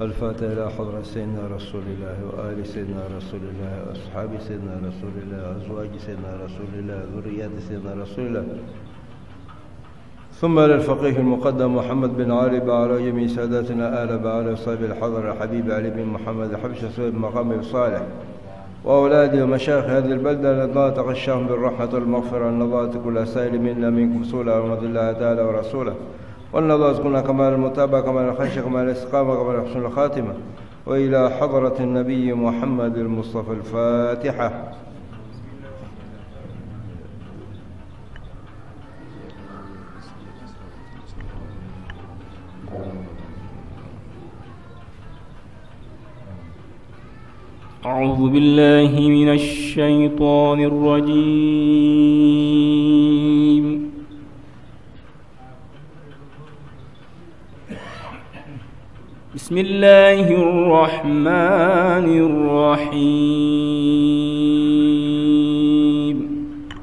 الفاتحة إلى حضرة سيدنا رسول الله وآل سيدنا رسول الله وأصحاب سيدنا رسول الله وأزواج سيدنا رسول الله وذريات سيدنا رسول الله ثم للفقيه المقدم محمد بن علي وعلى جميع ساداتنا آل بعلى وصحبه الحضر الحبيب علي بن محمد حبش صهيب مقام صالح وأولادي ومشايخ هذه البلدة الذين تغشاهم بالرحمة والمغفرة النظارة كل سائل منا منكم سولا ورحمة الله تعالى ورسوله والنظارة كنا كمال المتابعة كمال الخشية كمال الاستقامة كمال حسن الخاتمة وإلى حضرة النبي محمد المصطفى الفاتحة أعوذ بالله من الشيطان الرجيم بسم الله الرحمن الرحيم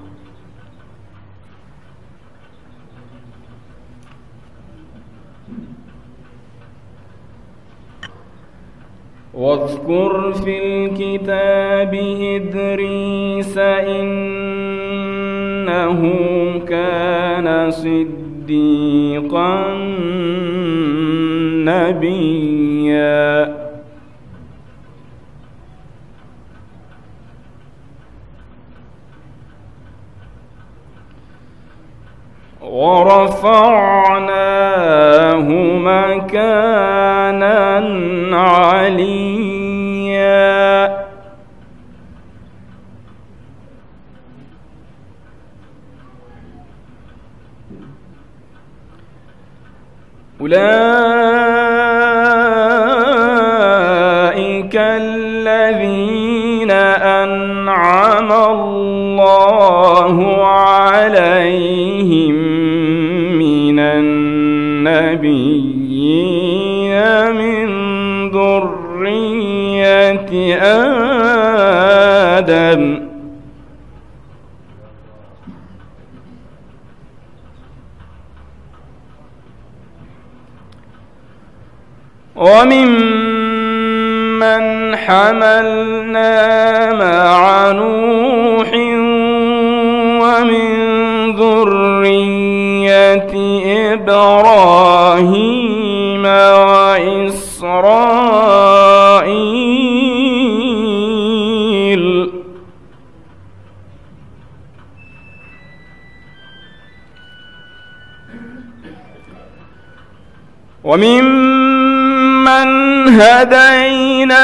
واذكر في الكتاب إدريس إنه كان صديقا نبيا ورفعناه مكانا عليا أولئك الذين أنعم الله عليهم من النبيين من ذرية آدم وممن حملنا مع نوح ومن ذرية إبراهيم وإسرائيل وممن هدينا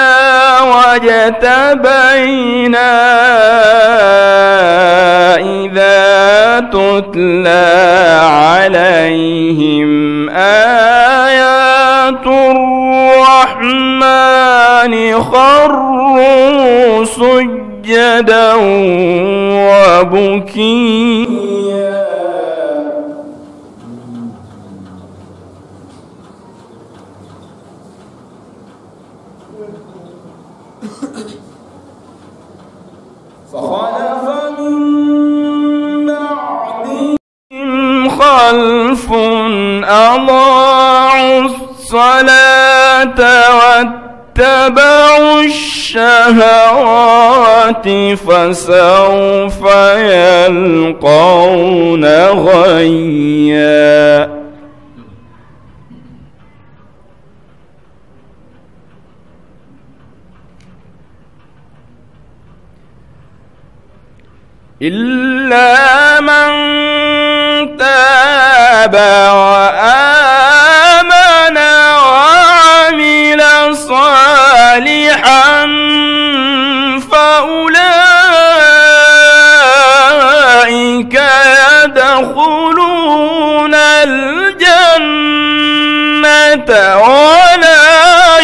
واجتبينا إذا تتلى عليهم آيات الرحمن خروا سجدا وبكيا فخلف من بعدهم خلف أضاعوا الصلاة واتبعوا الشهوات فسوف يلقون غيا إلا من تاب وآمن وعمل صالحا فأولئك يدخلون الجنة ولا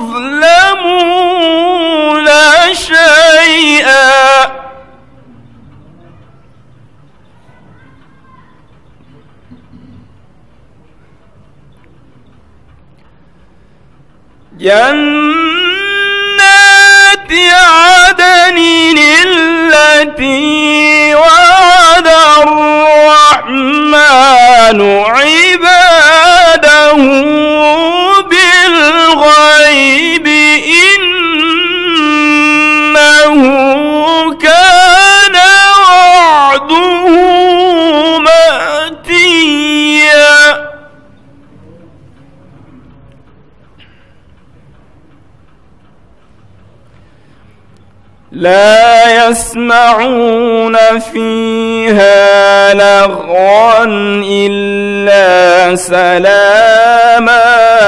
يظلمون شيئا جنات عدن التي وعد الرحمن عباده بالغيب لا يسمعون فيها لغوا إلا سلاما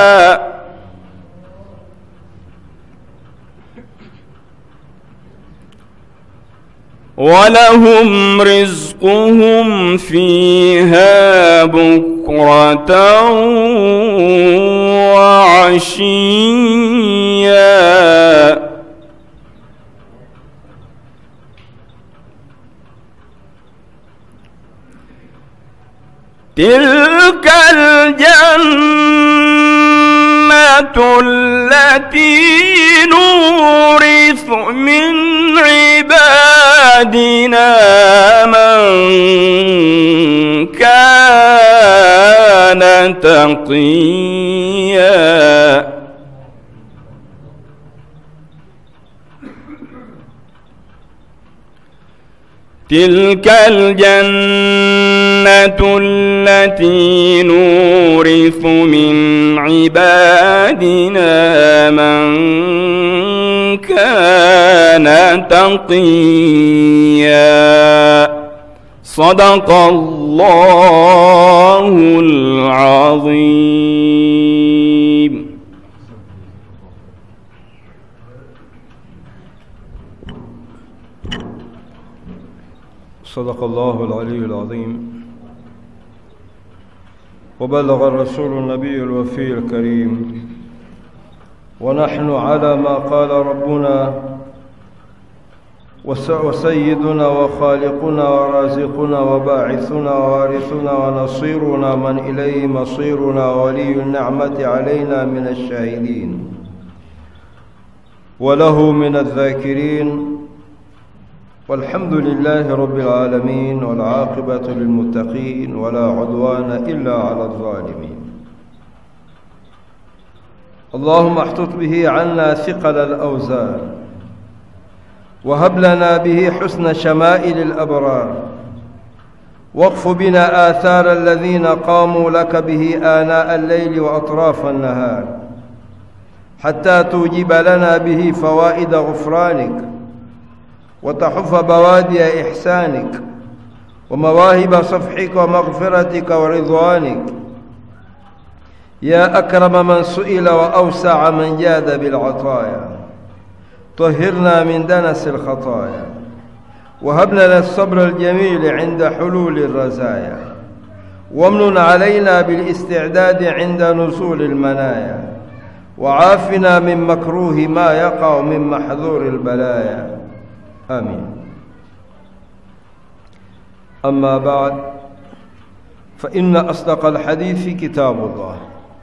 ولهم رزقهم فيها بكرة وعشيا تلك الجنة التي نورث من عبادنا من كان تقيا تلك الجنة التي نورث من عبادنا من كان تقيا صدق الله العظيم صدق الله العلي العظيم وبلغ الرسول النبي الوفي الكريم ونحن على ما قال ربنا وس- وسيدنا وخالقنا ورازقنا وباعثنا ووارثنا ونصيرنا من إليه مصيرنا ولي النعمة علينا من الشاهدين وله من الذاكرين والحمد لله رب العالمين والعاقبة للمتقين ولا عدوان إلا على الظالمين اللهم احتط به عنا ثقل الأوزار وهب لنا به حسن شمائل الأبرار واقف بنا آثار الذين قاموا لك به آناء الليل وأطراف النهار حتى توجب لنا به فوائد غفرانك وتحف بوادي إحسانك ومواهب صفحك ومغفرتك ورضوانك يا أكرم من سئل وأوسع من جاد بالعطايا طهرنا من دنس الخطايا وهب لنا الصبر الجميل عند حلول الرزايا وامن علينا بالاستعداد عند نزول المنايا وعافنا من مكروه ما يقع من محذور البلايا آمين أما بعد فإن أصدق الحديث كتاب الله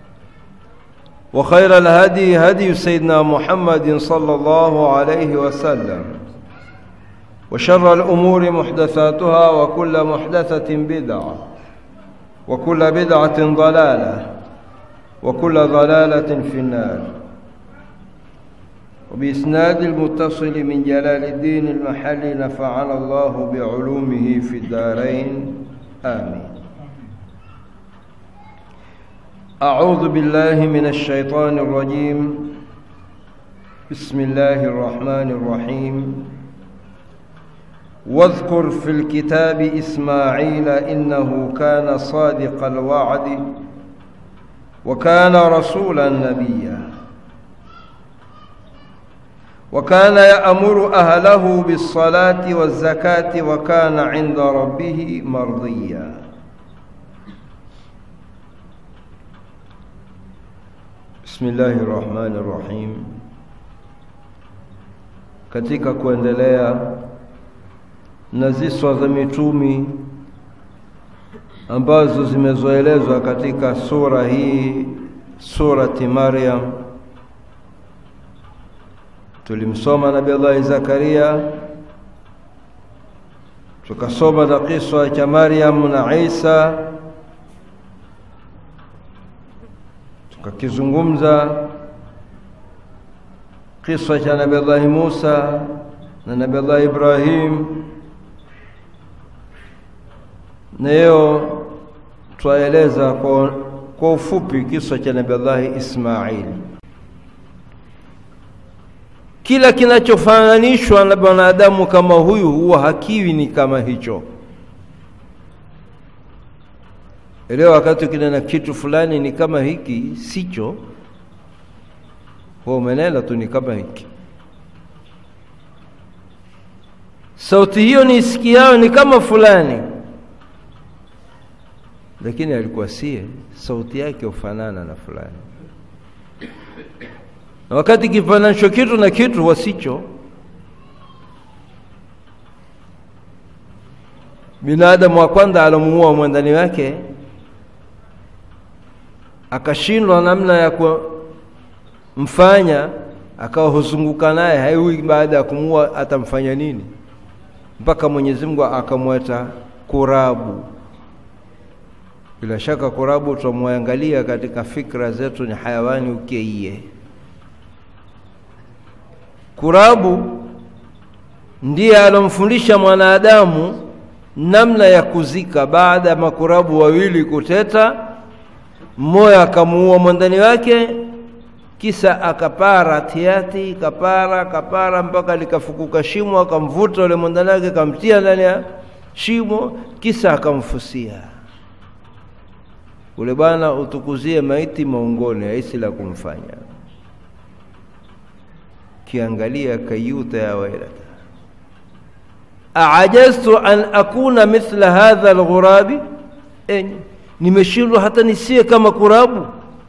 وخير الهدي هدي سيدنا محمد صلى الله عليه وسلم وشر الأمور محدثاتها وكل محدثة بدعة وكل بدعة ضلالة وكل ضلالة في النار وبإسناد المتصل من جلال الدين المحلي نفعنا الله بعلومه في الدارين آمين أعوذ بالله من الشيطان الرجيم بسم الله الرحمن الرحيم واذكر في الكتاب إسماعيل إنه كان صادق الوعد وكان رسولا نبيا وكان يأمر أهله بالصلاة والزكاة وكان عند ربه مرضيا بسم الله الرحمن الرحيم katika kuendelea na ziswa za mitumi ambazo zimezoelezwa katika sura hii surati Maryam tulimsoma Nabii Allah Zakaria tukasoma na kiswa cha Maryam na Isa tukakizungumza kiswa cha Nabii Allah Musa na Nabii Allah Ibrahim na leo twaeleza kwa, kwa ufupi kiswa cha Nabii Allah Ismail kila kinachofananishwa na mwanadamu kama huyu huwa hakiwi ni kama hicho. Leo wakati ukinena kitu fulani ni kama hiki, sicho, huwa umenena tu ni kama hiki. Sauti hiyo niisikiayo ni kama fulani, lakini alikuwa sie, sauti yake hufanana na fulani na wakati kifananishwa kitu na kitu wasicho. Binadamu wa kwanza alomuua mwandani wake akashindwa namna ya kumfanya, akawa huzunguka naye, haiwi baada ya kumuua atamfanya nini, mpaka Mwenyezi Mungu akamweta kurabu. Bila shaka kurabu tutamwangalia katika fikra zetu ni hayawani ukeiye Kurabu ndiye alomfundisha mwanadamu namna ya kuzika. Baada ya makurabu wawili kuteta, mmoja akamuua mwandani wake, kisa akapara tiati, kapara kapara mpaka likafukuka shimo, akamvuta ule mwandani wake, akamtia ndani ya shimo, kisa akamfusia. Ule bwana utukuzie maiti maungoni, haisi la kumfanya kiangalia kayuta ya wailata aajaztu an akuna mithla hadha alghurabi, enyi nimeshindwa hata nisiwe kama kurabu.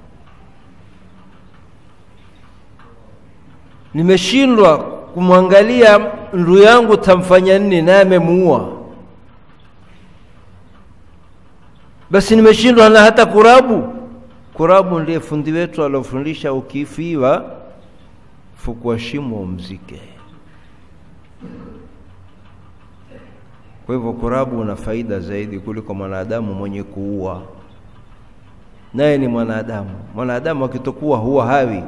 Nimeshindwa kumwangalia ndu yangu tamfanya nini, naye amemuua. Basi nimeshindwa na hata kurabu. Kurabu ndiye fundi wetu alofundisha ukifiwa fukua shimo umzike. Kwa hivyo kurabu una faida zaidi kuliko mwanadamu mwenye kuua, naye ni mwanadamu. Mwanadamu akitokuwa huwa hawi.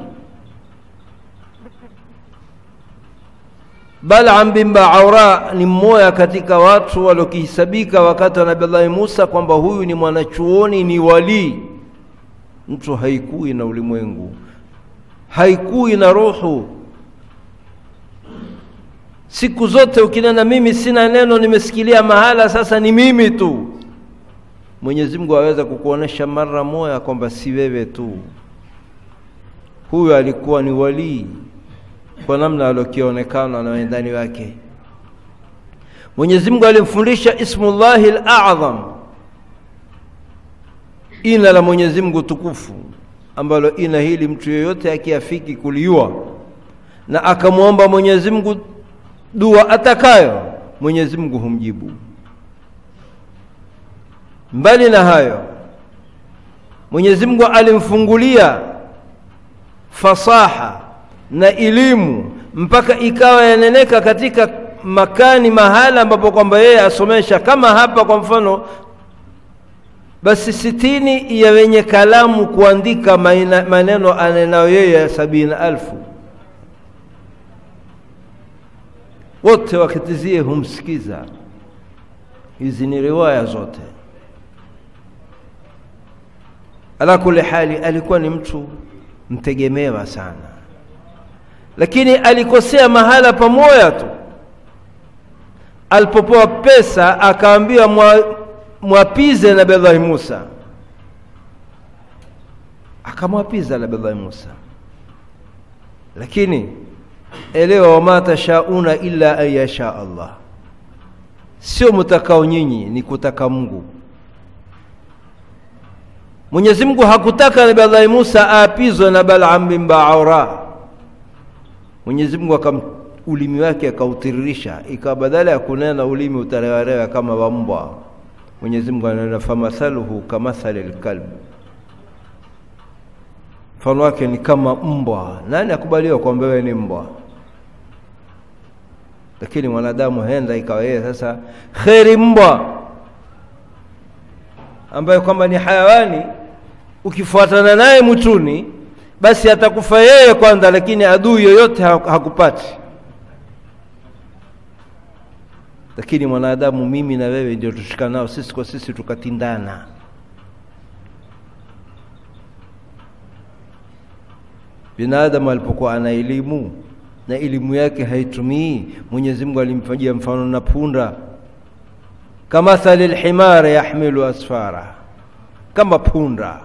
Balaam bin Baaura ni mmoja katika watu waliokihesabika wakati wa Nabii Musa kwamba huyu ni mwanachuoni, ni walii. Mtu haikui na ulimwengu haikui na ruhu. Siku zote ukinena mimi sina neno, nimesikilia mahala, sasa ni mimi tu. Mwenyezi Mungu aweza kukuonesha mara moja kwamba si wewe tu. Huyu alikuwa ni walii kwa namna alokionekana na wendani wake. Mwenyezi Mungu alimfundisha Ismullahi al-A'zam, ina la Mwenyezi Mungu tukufu ambalo ina hili mtu yeyote akiafiki kuliua na akamwomba Mwenyezi Mungu dua atakayo, Mwenyezi Mungu humjibu. Mbali na hayo, Mwenyezi Mungu alimfungulia fasaha na elimu mpaka ikawa yaneneka katika makani mahala ambapo kwamba yeye asomesha, kama hapa kwa mfano basi sitini ya wenye kalamu kuandika maina, maneno anenayo yeye sabini alfu wote wakitizie humsikiza. Hizi ni riwaya zote. Ala kuli hali, alikuwa ni mtu mtegemewa sana, lakini alikosea mahala pamoja tu. Alipopewa pesa akaambiwa mwa mwapize Nabillahi Musa, akamwapiza Nabillahi Musa, lakini elewa, wama tashauna illa an yasha Allah, sio mutakao nyinyi, ni kutaka Mungu. Mwenyezi Mungu hakutaka Nabillahi Musa aapizwe na Balaam bin Baaura. Mwenyezi Mungu akam ulimi wake akautiririsha, ikawa badala ya kunena ulimi utarewarewa kama wa mbwa Mwenyezi Mungu anena famathaluhu kamathali lkalb, mfano wake ni kama mbwa. Nani akubaliwa kwamba wewe ni mbwa? Lakini mwanadamu henda ikawa yeye sasa kheri mbwa ambaye kwamba ni hayawani, ukifuatana naye mwituni, basi atakufa yeye kwanza, lakini adui yoyote hakupati. Lakini mwanadamu, mimi na wewe ndio tushikanao sisi kwa sisi, tukatindana. Binadamu alipokuwa ana elimu na elimu yake haitumii mwenyezi mungu alimfanyia mfano na punda kamathali lhimari yahmilu asfara kama punda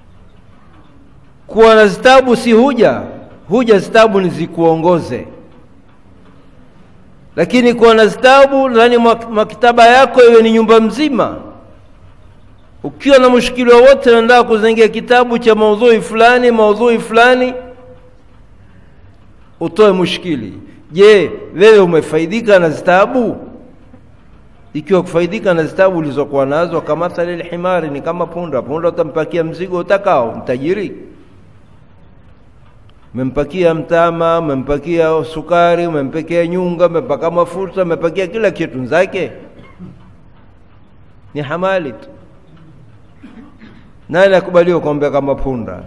kuwa na zitabu si huja huja zitabu ni zikuongoze lakini kuwa na zitabu ndani maktaba yako iwe ni nyumba mzima ukiwa na mushkili wowote unataka kuzengia kitabu cha maudhui fulani maudhui fulani utoe mushkili je wewe umefaidika na zitabu ikiwa kufaidika na zitabu ulizokuwa nazo kamathali lhimari ni kama punda punda utampakia mzigo utakao mtajiri umempakia mtama umempakia sukari umempakia nyunga umempaka mafuta umepakia kila kitu zake ni hamali tu nani akubaliwa kuombea kama punda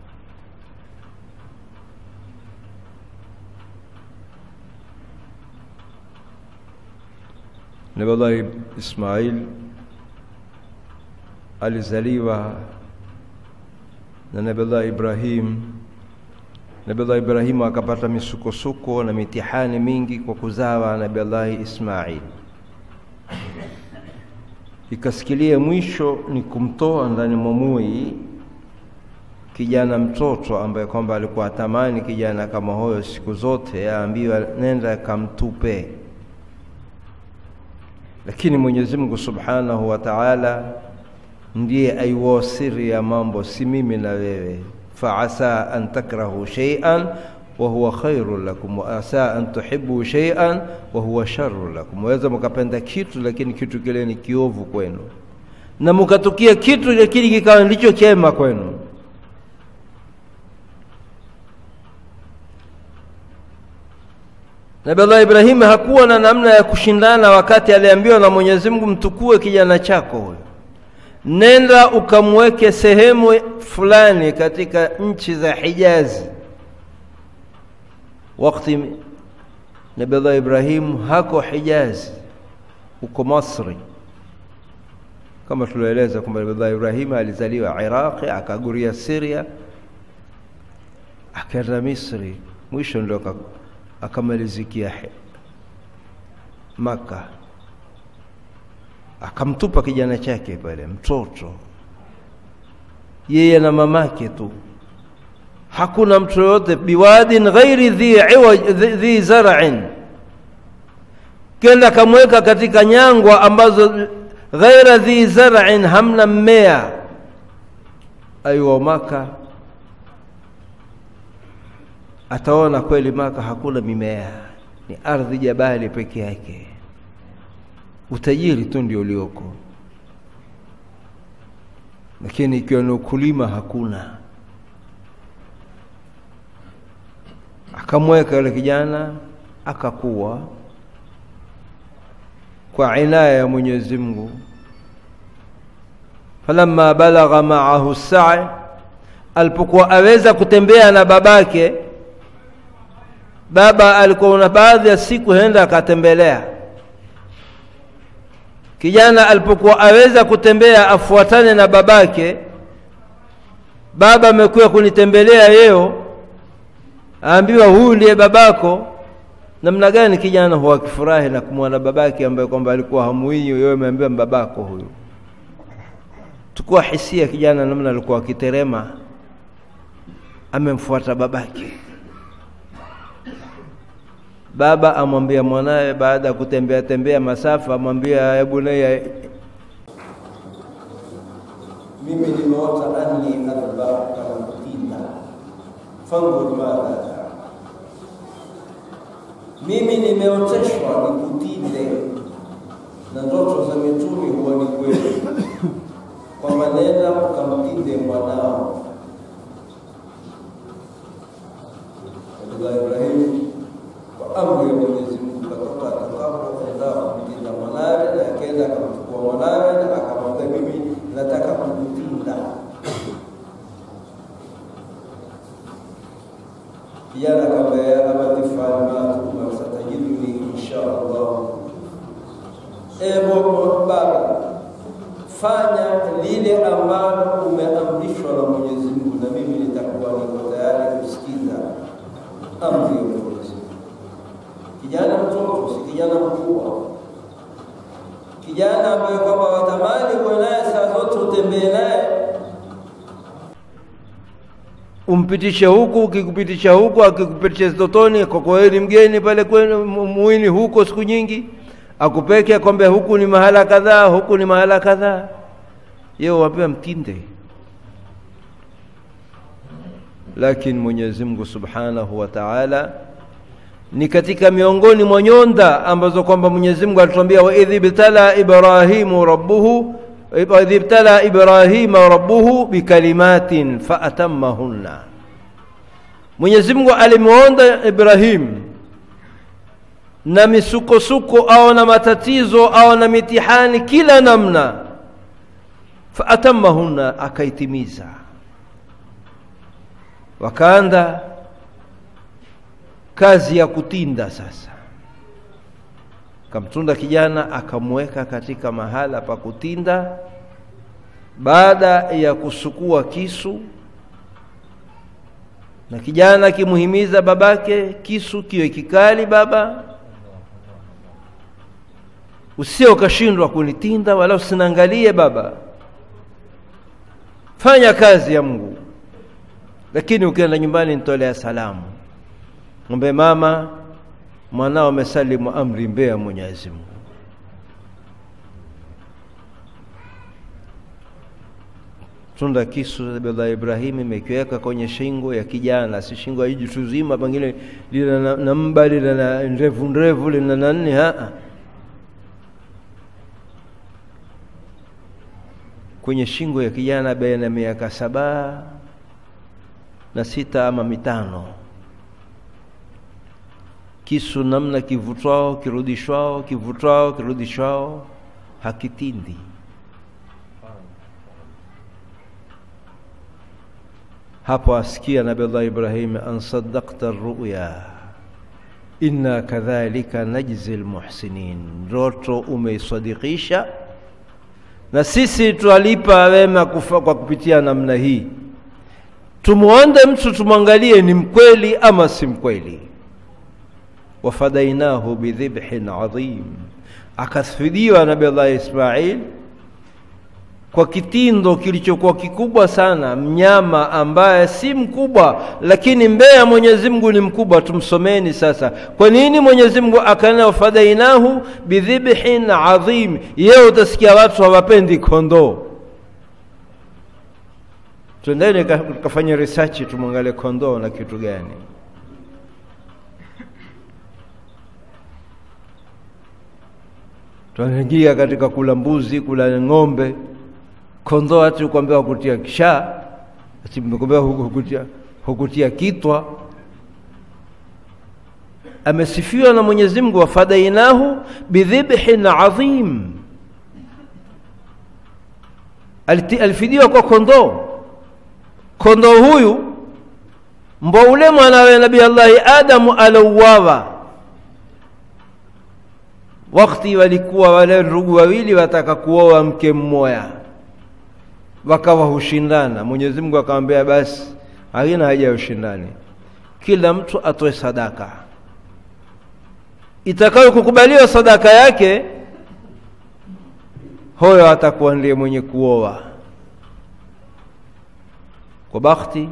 nabillahi ismail alizaliwa na nabillahi ibrahim nabillahi ibrahimu akapata misukosuko na mitihani mingi kwa kuzawa nabillahi ismail ikasikilia mwisho ni kumtoa ndani mwa mui kijana mtoto ambaye kwamba alikuwa atamani kijana kama huyo siku zote aambiwa nenda kamtupe lakini mwenyezi mungu subhanahu wa taala ndiye aiwao siri ya mambo si mimi na wewe faasa an takrahu sheian wahuwa khairu lakum waasa an tuhibu sheian wahuwa sharu lakum waweza mkapenda kitu lakini kitu kile ni kiovu kwenu na mkatukia kitu lakini kikawa ndicho chema kwenu nabi allah ibrahimu hakuwa na namna ya kushindana wakati aliambiwa na mwenyezi mungu mtukue kijana chako huyo nenda ukamweke sehemu fulani katika nchi za hijazi wakati nabi allah ibrahimu hako hijazi huko masri kama tulioeleza kwamba nabi allah ibrahimu alizaliwa iraqi akaguria siria akaenda misri mwisho ndio akamalizikia maka akamtupa kijana chake pale mtoto yeye na mamake tu hakuna mtu yoyote biwadin ghairi dhi, dhi zar'in kenda akamweka katika nyangwa ambazo ghaira dhi zar'in hamna mmea aiwa maka ataona kweli maka hakuna mimea ni ardhi jabali peke yake utajiri tu ndio ulioko lakini ikiwa ni ukulima hakuna akamweka yule kijana akakuwa kwa inaya ya Mwenyezi Mungu falamma balagha ma'ahu sa'i alipokuwa aweza kutembea na babake baba alikuwa na baadhi ya siku henda akatembelea kijana alipokuwa aweza kutembea afuatane na babake baba amekuja kunitembelea leo aambiwa huyu ndiye babako namna gani kijana huwa akifurahi na kumwona babake ambaye kwamba alikuwa hamuii wewe umeambiwa babako huyu tukua hisia kijana namna alikuwa akiterema amemfuata babake baba amwambia mwanawe baada ya kutembea tembea masafa amwambia ya bunayya mimi nimeota anni adhbahuka mtina fanzur madha tara mimi nimeoteshwa nikutinde na ndoto za mitumi huwa ni kweli kwamba nenda ukamtinde mwanao Abdullah Ibrahim kwa amri ya Mwenyezi Mungu katoka atakapoenda kumtinda mwanawe na akaenda akamchukua mwanawe na akamwambia mimi nataka kukutinda kijana akamwambia ya abati fa'al ma tu'mar satajiduni insha Allah ewe baba fanya lile ambalo umeamrishwa na Mwenyezi Mungu na mimi nitakuwa niko tayari kusikiza amri ya Mwenyezi Mungu kijana mkubwa, kijana ambaye kwamba watamani uwe naye saa zote, utembee naye umpitishe huku, ukikupitisha huku, akikupitisha zitotoni, kwa kweli mgeni pale kwenu mu- muini huko siku nyingi, akupeke akwambia huku ni mahala kadhaa, huku ni mahala kadhaa, yeye wapewa mtinde. Lakini Mwenyezi Mungu Subhanahu wa Ta'ala ni katika miongoni mwa nyonda ambazo kwamba Mwenyezi Mungu alituambia wa idh ibtala Ibrahimu rabbuhu wa idh ibtala Ibrahima rabbuhu bikalimatin faatammahunna. Mwenyezi Mungu alimwonda Ibrahim na misukosuko au na matatizo au na mitihani kila namna, faatammahunna, akaitimiza. Wakaanda kazi ya kutinda sasa. Kamtunda kijana akamweka katika mahala pa kutinda, baada ya kusukua kisu, na kijana akimuhimiza babake, kisu kiwe kikali baba, usio ukashindwa kunitinda, wala usinaangalie baba, fanya kazi ya Mungu, lakini ukienda nyumbani nitolea salamu mwambie mama, mwanao amesalimu amri mbele ya Mwenyezi Mungu. Tunda kisu baba Ibrahim imekiweka kwenye shingo ya kijana, si shingo ya jitu zima, pengine lina na, na mba lina na ndevu ndevu lina na nne haa kwenye shingo ya kijana baina ya miaka saba na sita ama mitano kisu namna kivutwao kirudishwao kivutwao kirudishwao hakitindi. Hapo asikia Nabii Allah Ibrahim, an saddaqta ruya inna kadhalika najzi lmuhsinin, ndoto umeisadikisha na sisi twalipa wema kufa kwa kupitia namna hii. Tumwonde mtu tumwangalie ni mkweli ama si mkweli wafadainahu bidhibhin adhim, akafidiwa Nabii Allah Ismail kwa kitindo kilichokuwa kikubwa sana, mnyama ambaye si mkubwa, lakini mbele ya Mwenyezi Mungu ni mkubwa. Tumsomeni sasa, kwa nini Mwenyezi Mungu akanena wafadainahu bidhibhin adhim? Yeye utasikia watu hawapendi kondoo. Twendeni kafanya research, tumwangalie kondoo na kitu gani. Tunaingia katika kula mbuzi, kula ng'ombe, kondoo hati kuambia hukutia kisha, ati mekuambia hukutia, hukutia kitwa. Amesifiwa na Mwenyezi Mungu, wafadainahu bidhibhin adhim, alifidiwa kwa kondoo. Kondoo huyu mbo ule mwanawe Nabii Allahi Adamu alouawa wakati walikuwa wale ndugu wawili wataka kuoa mke mmoja, wakawa hushindana. Mwenyezi Mungu akamwambia, basi haina haja ya ushindani, kila mtu atoe sadaka itakayo kukubaliwa sadaka yake, huyo atakuwa ndiye mwenye kuoa. Kwa bakti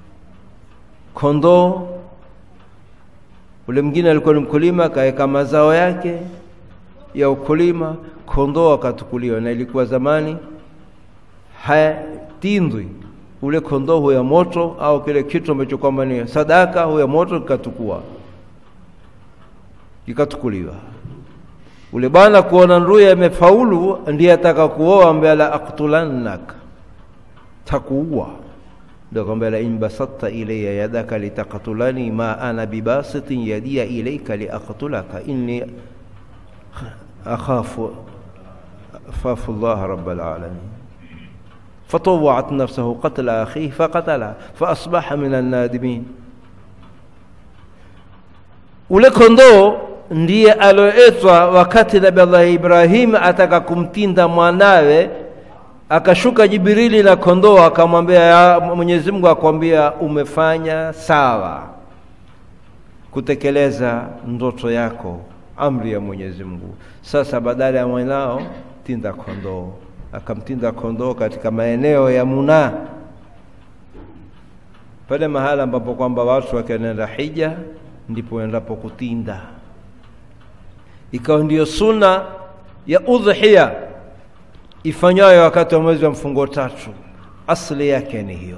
kondoo ule mwingine alikuwa ni mkulima, akaweka mazao yake ya ukulima, kondoo akatukuliwa, na ilikuwa zamani hatindwi ule kondoo huya moto au kile kitu ambacho kwamba ni sadaka huya moto, kikatukua kikatukuliwa. Ule bwana kuona nduye amefaulu, ndiye ataka kuoa, ambaye la aktulannak, takuua ndio akamwambia la in basatta ilayya yadaka litaqtulani ma ana bibasitin yadiya ilayka liaqtulaka inni akhafu akhafu Allah rabbal alamin فطوعت نفسه قتل أخيه فقتله فأصبح من النادمين ule kondoo ndiye aloetwa wakati Nabii Allah Ibrahim ataka kumtinda mwanawe akashuka Jibrili na kondoo akamwambia, Mwenyezi Mungu akwambia umefanya sawa kutekeleza ndoto yako amri ya Mwenyezi Mungu. Sasa badala ya mwanao tinda kondoo, akamtinda kondoo katika maeneo ya Munaa, pale mahala ambapo kwamba watu wakienda hija ndipo endapo kutinda. Ikawa ndiyo suna ya udhiya ifanywayo wakati wa mwezi wa mfungo tatu, asili yake ni hiyo.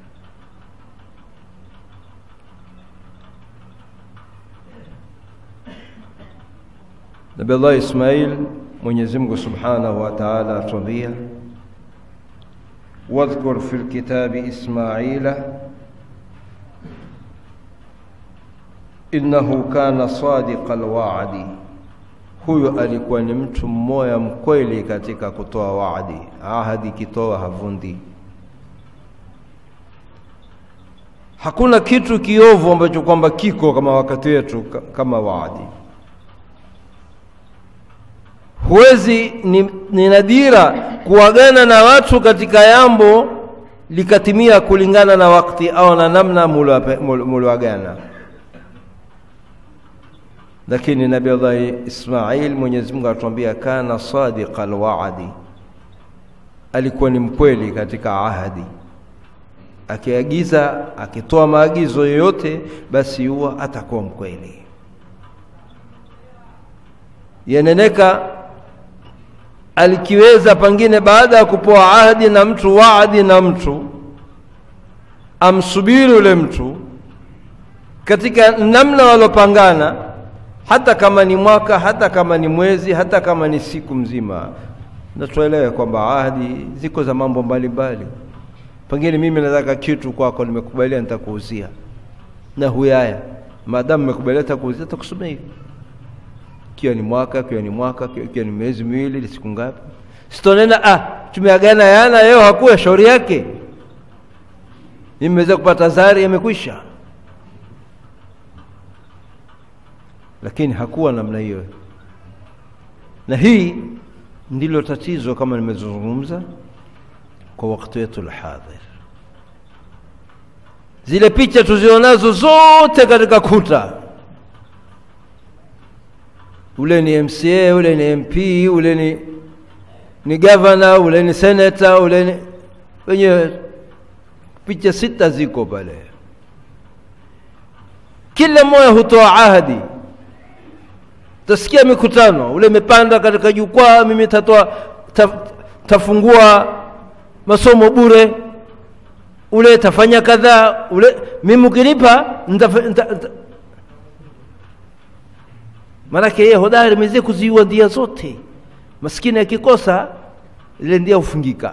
Nabii Allah Ismail, Mwenyezi Mungu Subhanahu wa Ta'ala atuambia, wadhkur fil kitabi Ismaila innahu kana sadiqa alwa'di, huyo alikuwa ni mtu mmoja mkweli katika kutoa waadi. Ahadi kitoa havundi. Hakuna kitu kiovu ambacho kwamba kiko kama wakati wetu kama waadi. Huwezi ni, ni nadira kuagana na watu katika jambo likatimia kulingana na wakati au na namna mulioagana lakini Nabii Allah Ismail, Mwenyezi Mungu atuambia kana sadiqa alwaadi, alikuwa ni mkweli katika ahadi. Akiagiza, akitoa maagizo yoyote, basi huwa atakuwa mkweli. Yaneneka alikiweza pengine baada ya kupoa ahadi na mtu waadi na mtu amsubiri ule mtu katika namna walopangana hata kama ni mwaka, hata kama ni mwezi, hata kama ni siku mzima, na tuelewe kwamba ahadi ziko za mambo mbalimbali. Pengine mimi nataka kitu kwako, nimekubalia, nitakuuzia na huyaya, maadamu nimekubalia, nitakuuzia, nitakusomea hivi, kiwa ni mwaka, kiwa ni mwaka, kiwa ni miezi miwili, siku ngapi, sitonena ah, tumeagana yana leo, hakuwa shauri yake, nimeweza kupata zari, yamekwisha lakini hakuwa namna hiyo, na hii ndilo tatizo kama nimezungumza kwa wakati wetu alhadhir. Zile picha tuzionazo zote katika kuta, ule ni MCA, ule ni MP, ule ni ni governor, ule ni senator, ule ni wenye picha sita ziko pale, kila mmoja hutoa ahadi Tasikia mikutano ule imepanda katika jukwaa, mimi tatoa ta, tafungua masomo bure, ule tafanya kadhaa, ule mimi ukinipa maanake yeye hodari meze kuziua ndia zote, maskini akikosa ile ndia hufungika.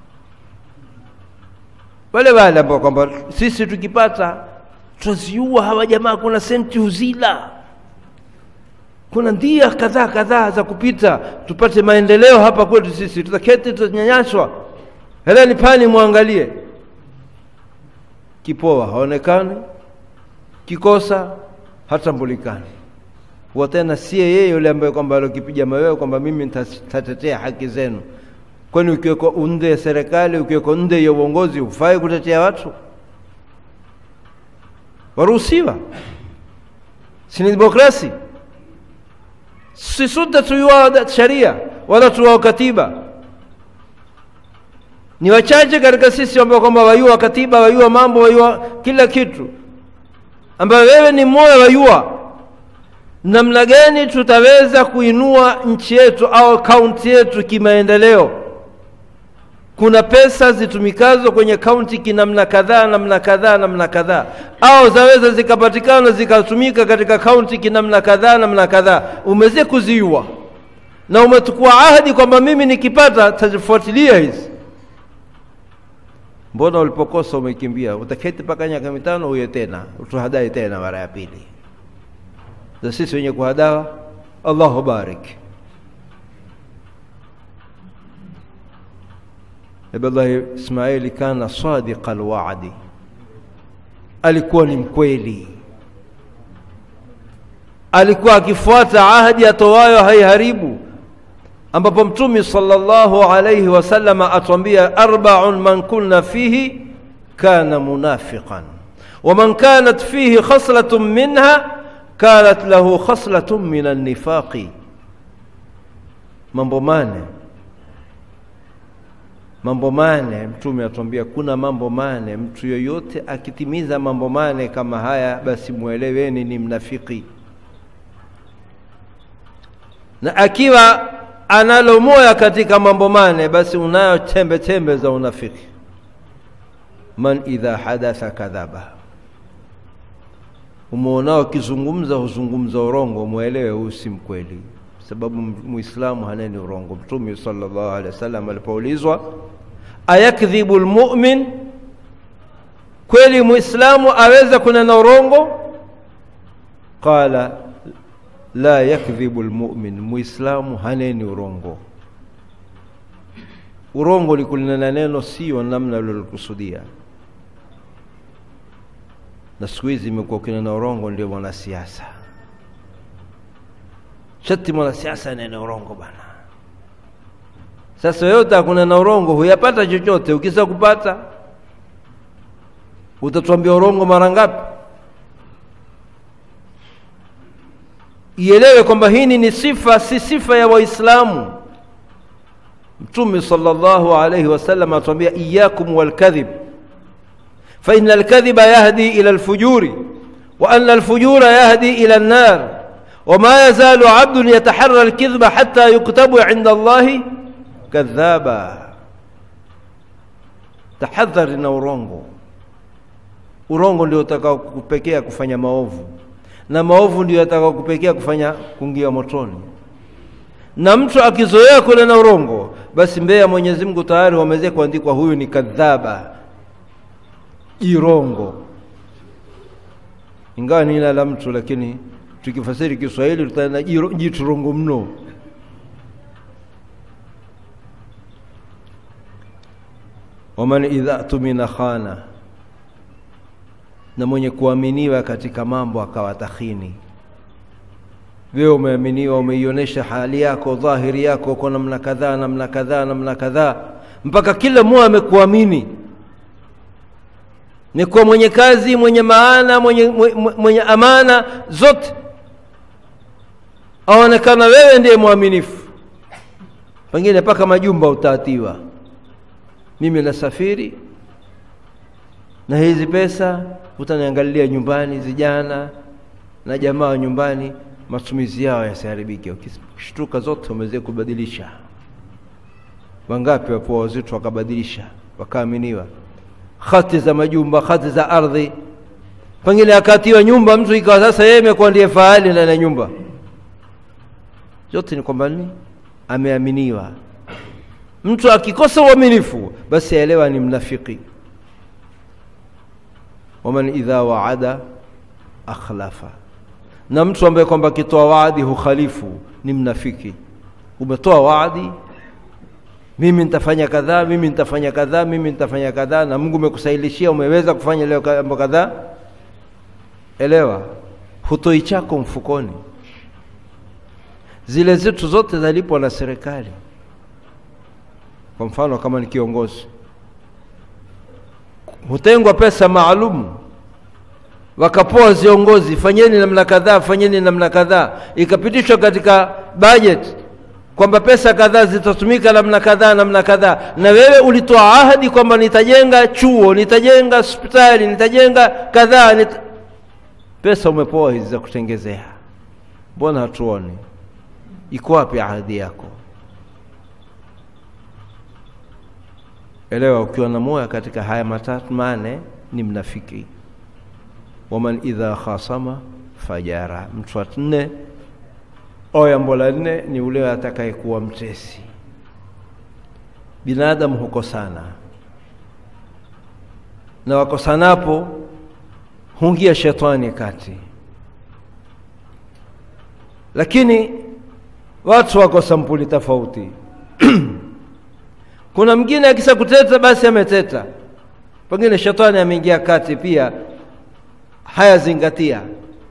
Wale wale ambao kwamba sisi tukipata tutaziua hawa jamaa, kuna senti huzila kuna ndia kadhaa kadhaa za kupita tupate maendeleo hapa kwetu sisi. Tutaketi tutanyanyaswa, heleni pani mwangalie. Kipoa haonekani, kikosa hatambulikani, huwa tena siye yeye yule ambaye kwamba alokipiga mawewe kwamba mimi nitatetea haki zenu. Kwani ukiweko unde ya serikali, ukiweko nde ya uongozi, hufai kutetea watu? Waruhusiwa, si ni demokrasi? si sote tuiwao sharia wala tuwao katiba. Ni wachache katika sisi ambao kwamba wayua katiba, wayua mambo, wayua kila kitu, ambayo wewe ni mmoja wayua namna gani tutaweza kuinua nchi yetu au kaunti yetu kimaendeleo. Kuna pesa zitumikazo kwenye kaunti kinamna kadhaa namna kadhaa namna kadhaa, au zaweza zikapatikana zikatumika katika kaunti kinamna kadhaa namna kadhaa. Umeze kuziua na umetukua ahadi kwamba mimi nikipata tazifuatilia hizi. Mbona ulipokosa umekimbia? Utaketi mpaka miaka mitano uye tena utuhadai tena mara ya pili. Za sisi wenye kuhadawa, Allahu barik. Nabillahi Ismaili kana sadiqa alwaadi, alikuwa ni mkweli, alikuwa akifuata ahadi atowayo haiharibu, ambapo Mtume sallallahu alayhi wasallam atuambia arbaun man kunna fihi kana munafiqan wa man kanat fihi khaslatun minha kanat lahu khaslatun min annifaqi mambo mane mambo mane mtume atuambia kuna mambo mane mtu yoyote akitimiza mambo mane kama haya basi mweleweni ni mnafiki na akiwa analo moya katika mambo mane basi unayo tembe tembe za unafiki man idha hadatha kadhaba umeonao akizungumza huzungumza urongo mwelewe huyu si mkweli sababu muislamu haneni urongo mtume sallallahu alaihi wasallam alipoulizwa ayakdhibu lmumin kweli muislamu aweza kunena urongo qala la yakdhibu lmumin muislamu haneni urongo urongo likunena neno sio namna lilikusudia na siku hizi imekuwa ukinena urongo ndio mwanasiasa shati mwanasiasa nene urongo bana sasa wewe utakunena urongo huyapata chochote ukisa kupata utatuambia urongo mara ngapi ielewe kwamba hii ni sifa si sifa ya waislamu mtume sallallahu alayhi wasallam atuambia iyakum walkadhib فإن الكذب يهدي إلى الفجور وأن الفجور يهدي إلى النار وما يزال عبد يتحرى الكذب حتى يكتب عند الله كذابا tahadhari na urongo urongo ndio utakao kupekea kufanya maovu na maovu ndio atakao kupekea kufanya kuingia motoni na mtu akizoea kunena urongo basi mbele ya mwenyezi mungu tayari wameweza kuandikwa huyu ni kadhaba jirongo ingawa ni jina la mtu lakini tukifasiri kiswahili tutaenda jiturongo mno waman idha tumina khana na mwenye kuaminiwa katika mambo akawa takhini wewe umeaminiwa umeionyesha hali yako dhahiri yako uko namna kadhaa namna kadhaa namna kadhaa mpaka kila mmoja amekuamini ni kuwa mwenye kazi mwenye maana mwenye, mwenye, mwenye amana zote aonekana wewe ndiye mwaminifu pengine mpaka majumba utaatiwa mimi nasafiri na hizi pesa utaniangalia nyumbani vijana na jamaa wa nyumbani matumizi yao yasiharibike ukishtuka zote umeweza kubadilisha wangapi wapo wazito wakabadilisha wakaaminiwa hati za majumba hati za ardhi pengine akatiwa nyumba mtu ikawa sasa yeye imekuwa ndiye fahali ndani ya nyumba yote ni kwamba nini ameaminiwa mtu akikosa uaminifu basi aelewa ni mnafiki waman idha waada akhlafa na mtu ambaye kwamba akitoa waadi hukhalifu ni mnafiki umetoa waadi mimi nitafanya kadhaa mimi nitafanya kadhaa mimi nitafanya kadhaa na mungu umekusahilishia umeweza kufanya leo mambo kadhaa elewa hutoi chako mfukoni zile zetu zote zalipwa na serikali kwa mfano kama ni kiongozi hutengwa pesa maalum wakapoa viongozi fanyeni namna kadhaa fanyeni namna kadhaa ikapitishwa katika budget kwamba pesa kadhaa zitatumika namna kadhaa namna kadhaa na wewe ulitoa ahadi kwamba nitajenga chuo nitajenga hospitali nitajenga kadhaa nita... pesa umepoa hizi za kutengezea mbona hatuoni iko wapi ahadi yako elewa ukiwa na moya katika haya matatu mane ni mnafiki waman idha khasama fajara mtu wa nne jambo la nne ni ule atakayekuwa mtesi binadamu hukosana na wakosanapo hungia shetani kati lakini watu wako sampuli tofauti kuna mwingine akisa kuteta basi ameteta pengine shetani ameingia kati pia hayazingatia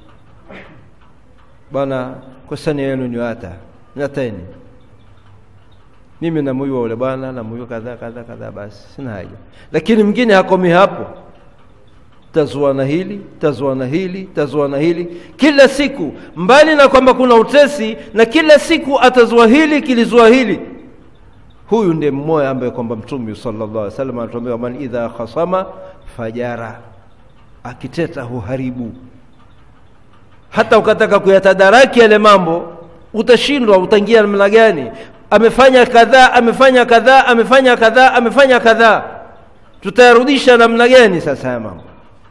bwana kosani yenu ni hata nyateni mimi namuyua ule bwana namuyua kadhaa kadhaa kadhaa basi sina haja lakini mwingine hakomi hapo tazuana hili tazuana hili tazuana hili kila siku mbali na kwamba kuna utesi na kila siku atazua hili kilizua hili huyu ndiye mmoja ambaye kwamba mtume sallallahu alaihi wasallam anatuambia man idha khasama fajara akiteta huharibu hata ukataka kuyatadaraki yale mambo utashindwa utaingia namna gani amefanya kadhaa amefanya kadhaa amefanya kadhaa amefanya kadhaa tutayarudisha namna gani sasa haya mambo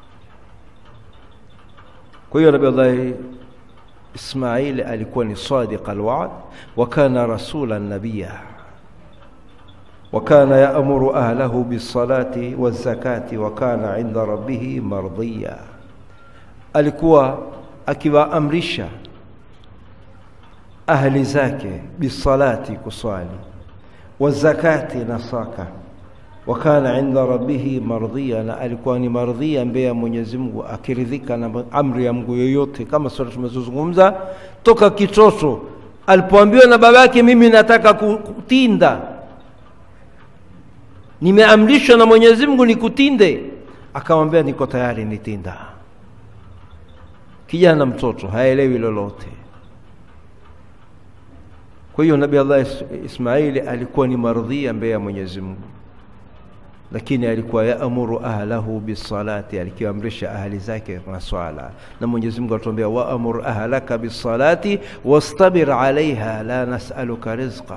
kwa hiyo nabii allahi ismaili alikuwa ni sadiq alwad wa kana rasula nabiya وكان يأمر أهله بالصلاة والزكاة وكان عند ربه مرضيا alikuwa akiwaamrisha ahli zake bisalati kuswali wazakati na saka wakana inda rabbihi mardhia na alikuwa ni mardhia mbele ya mwenyezi mungu akiridhika na amri ya mungu yoyote kama sura tumezozungumza toka kitoto alipoambiwa na babake mimi nataka kutinda nimeamrishwa na mwenyezi mungu nikutinde akamwambia niko tayari nitinda kijana mtoto haelewi lolote kwa hiyo nabii allah ismaili alikuwa ni mardhia mbele ya mwenyezi mungu lakini alikuwa yaamuru ahlahu bisalati alikiamrisha ahli zake na swala na mwenyezi mungu atuambia waamur ahlaka bisalati wastabir alaiha la nasaluka rizqa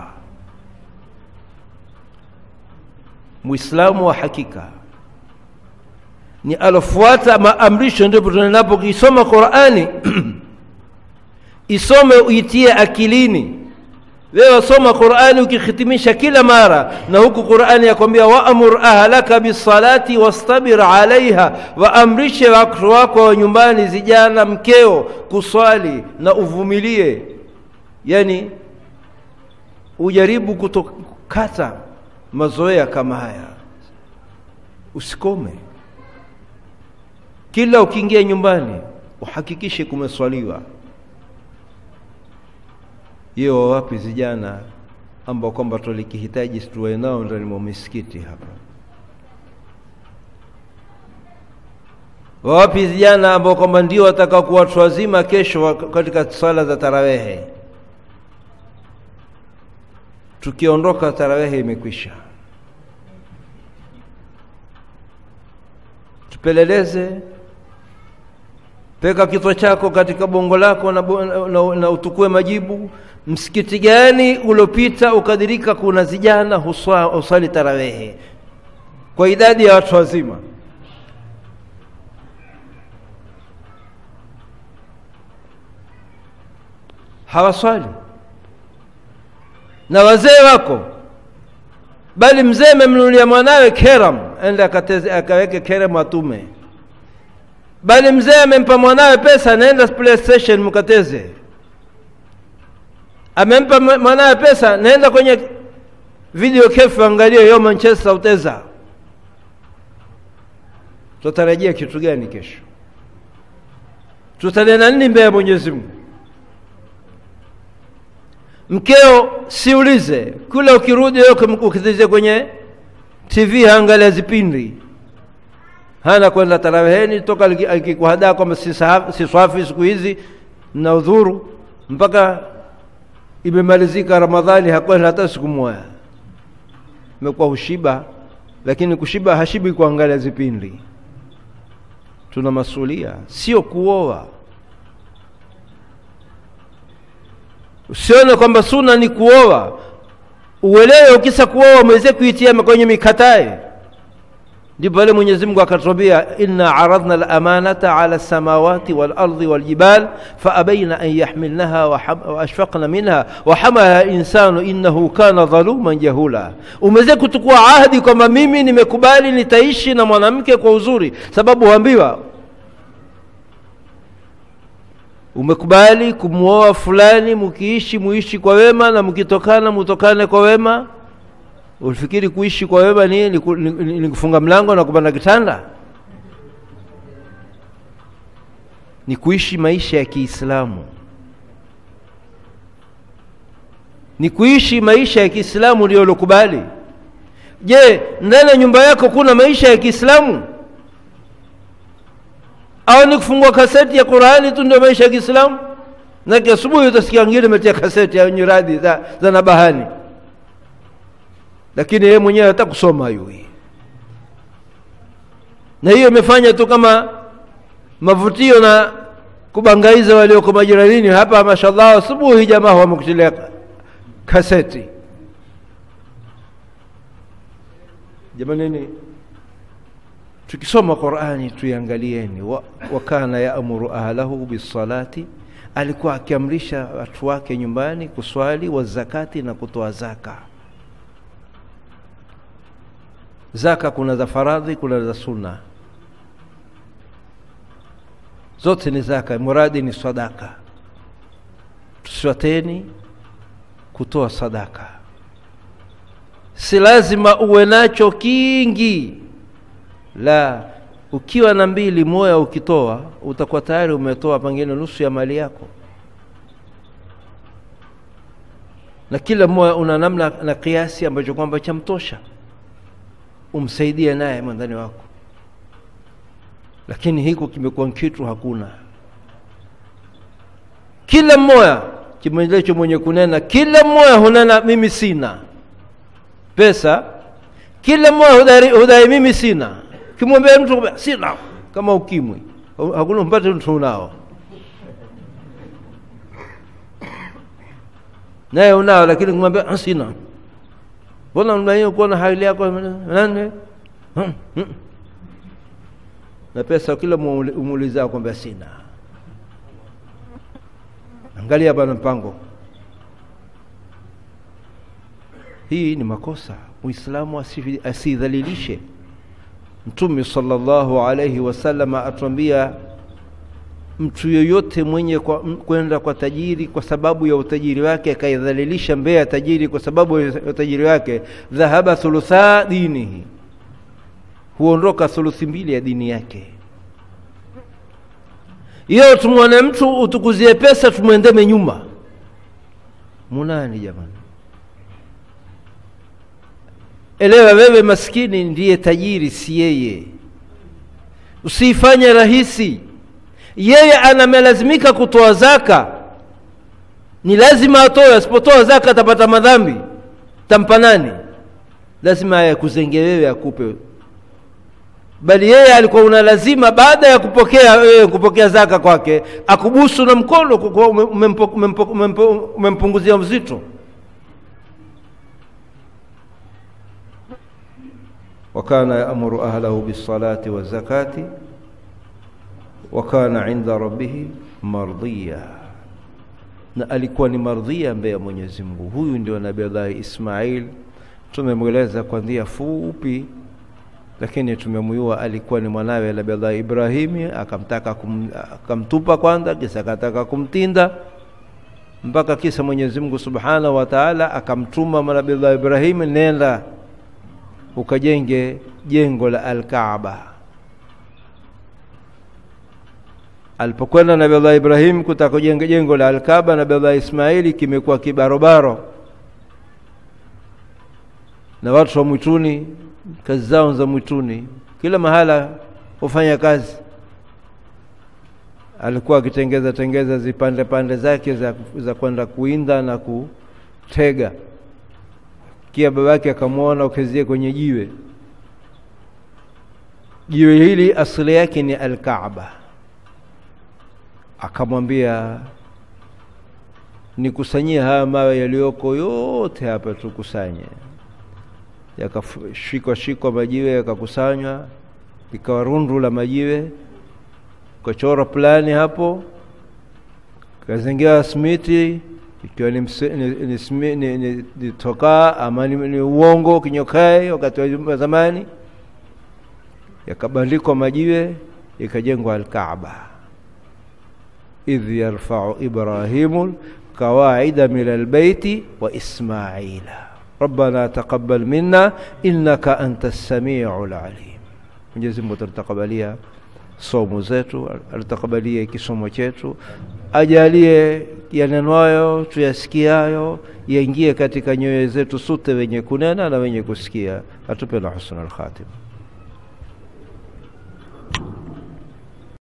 muislamu wa hakika ni alofuata maamrisho ndipo tunapokisoma qurani isome uitie akilini wewe soma qurani ukihitimisha kila mara na huku qurani yakwambia waamur ahlaka bisalati wastabir alaiha waamrishe watu wako wa nyumbani zijana mkeo kuswali na uvumilie yani ujaribu kutokata mazoea kama haya usikome kila ukiingia nyumbani uhakikishe kumeswaliwa hiyo wapi vijana ambao kwamba tulikihitaji tuwe nao ndani mwa misikiti hapa wapi vijana ambao kwamba ndio wataka kuwa watu wazima kesho katika swala za tarawehe tukiondoka tarawehe imekwisha tupeleleze peka kichwa chako katika bongo lako na, na, na utukue majibu msikiti gani uliopita ukadirika kuna zijana huswali tarawehe kwa idadi ya watu wazima hawaswali na wazee wako bali mzee amemnunulia mwanawe keram ende akaweke keram atume bali mzee amempa mwanawe pesa naenda playstation mkateze amempa mwanawe pesa naenda kwenye video kefu angalie yo manchester uteza tutarajia kitu gani kesho tutanena nini mbele ya mwenyezi mungu mkeo siulize kula ukirudi ukitize kwenye tv haangalia zipindi hana kwenda taraweheni toka akikuhadaa kwamba si swafi siku hizi na udhuru mpaka imemalizika ramadhani hakwenda hata siku moja imekuwa hushiba lakini kushiba hashibi kuangalia zipindi tuna masulia sio kuoa usione kwamba suna ni kuoa uelewe ukisa kuoa mweze kuitia kwenye mikatae ndipo pale mwenyezi mungu akatwambia inna aradna lamanata ala lsamawati walardi waljibal faabaina an yahmilnaha waashfaqna minha wahamalaha insanu innahu kana dhaluman jahula umeweze kutukua ahdi kwamba mimi nimekubali nitaishi na mwanamke kwa uzuri sababu huambiwa umekubali kumwoa fulani mkiishi muishi kwa wema na mkitokana mutokane kwa wema ulifikiri kuishi kwa wema ni, ni, ni, ni kufunga mlango na kupanda kitanda ni kuishi maisha ya kiislamu ni kuishi maisha ya kiislamu ndio ulokubali je ndani ya nyumba yako kuna maisha ya kiislamu au ni kufungua kaseti ya Qurani tu ndio maisha ya Kiislamu? Nake asubuhi utasikia wengine ametia kaseti ya nyiradi za, za Nabahani, lakini yeye mwenyewe hata kusoma hayui, na hiyo imefanya tu kama mavutio na kubangaiza walioko majiranini hapa. Mashallah, asubuhi jamaa wamekutilia kaseti. Jamanini, tukisoma Qurani tuiangalieni. wa, wa kana yaamuru ahlahu bisalati, alikuwa akiamrisha watu wake nyumbani kuswali, wa zakati, na kutoa zaka. Zaka kuna za faradhi, kuna za sunna, zote ni zaka, muradi ni sadaka. Tusiwateni kutoa sadaka, si lazima uwe nacho kingi la ukiwa na mbili moya ukitoa utakuwa tayari umetoa pengine nusu ya mali yako, na kila mmoja una namna na kiasi ambacho kwamba chamtosha umsaidie naye mwandani wako, lakini hiko kimekuwa kitu hakuna. Kila mmoja kimwelecho mwenye kunena, kila mmoja hunena mimi sina pesa, kila mmoja hudai, hudai mimi sina Kimwambia mtu sina, kama ukimwi hakuna mpate mtu unao, naye unao, lakini kumwambia sina, mbona unaiyo kuona hali yako nani na pesa, kila umuuliza kwamba sina. Angalia bana mpango, hii ni makosa. Muislamu asidhalilishe Mtume sallallahu alaihi wasallam atuambia mtu yoyote mwenye kwenda kwa tajiri kwa sababu ya utajiri wake akaidhalilisha mbele ya tajiri kwa sababu ya utajiri wake, dhahaba thulutha dinihi, huondoka thuluthi mbili ya dini yake. Iyo tumwone mtu utukuzie pesa tumwendeme nyuma, munani jamani? Elewa wewe maskini ndiye tajiri, si yeye. Usiifanye rahisi. Yeye anamelazimika kutoa zaka, ni lazima atoe. Asipotoa zaka atapata madhambi, tampa nani? Lazima ayakuzenge wewe, akupe. Bali yeye alikuwa una lazima, baada ya kupokea wewe kupokea zaka kwake, akubusu na mkono, umempunguzia uzito. wakana yaamuru ahlahu bisalati wazakati wakana inda rabbihi mardhiya, na alikuwa ni mardhia mbele ya Mwenyezi Mungu. Huyu ndio Nabii Allah Ismail, tumemweleza kwa njia fupi, lakini tumemjua alikuwa ni mwanawe Nabii Allah Ibrahimi. Akamtaka kum, akamtupa kwanza, kisa akataka kumtinda mpaka kisa Mwenyezi Mungu Subhanahu wa Ta'ala akamtuma Nabii Allah Ibrahimi, nenda ukajenge jengo la Alkaaba. Alipokwenda Nabii Allah Ibrahim kutaka kujenga jengo la Alkaaba, Nabii Allah Ismaili kimekuwa kibarobaro na watu wa mwituni, kazi zao za mwituni, kila mahala hufanya kazi. Alikuwa akitengeza tengeza zipande pande zake za, za kwenda kuinda na kutega kia babake akamwona ukezie kwenye jiwe. Jiwe hili asili yake ni Alkaaba. Akamwambia, nikusanyie haya mawe yaliyoko yote hapa, tukusanye. Yakashikwa shikwa majiwe yakakusanywa, ikawa rundu la majiwe, ukachora plani hapo, kazengewa simiti ikiwa ni, ni, ni, ni, ni, ni tokaa ama ni, ni uongo kinyokae wakati wa zamani, yakabandikwa majiwe ikajengwa Alkaaba. idh yarfau Ibrahimu kawaida min albaiti wa Ismaila rabbana taqabbal minna innaka anta samiu lalim. Mwenyezi Mungu atutakabalia somo zetu, atutakabalie kisomo chetu, ajalie yanenwayo tuyasikiayo yaingie katika nyoyo zetu sote, wenye kunena na wenye kusikia, atupe na husnul khatima.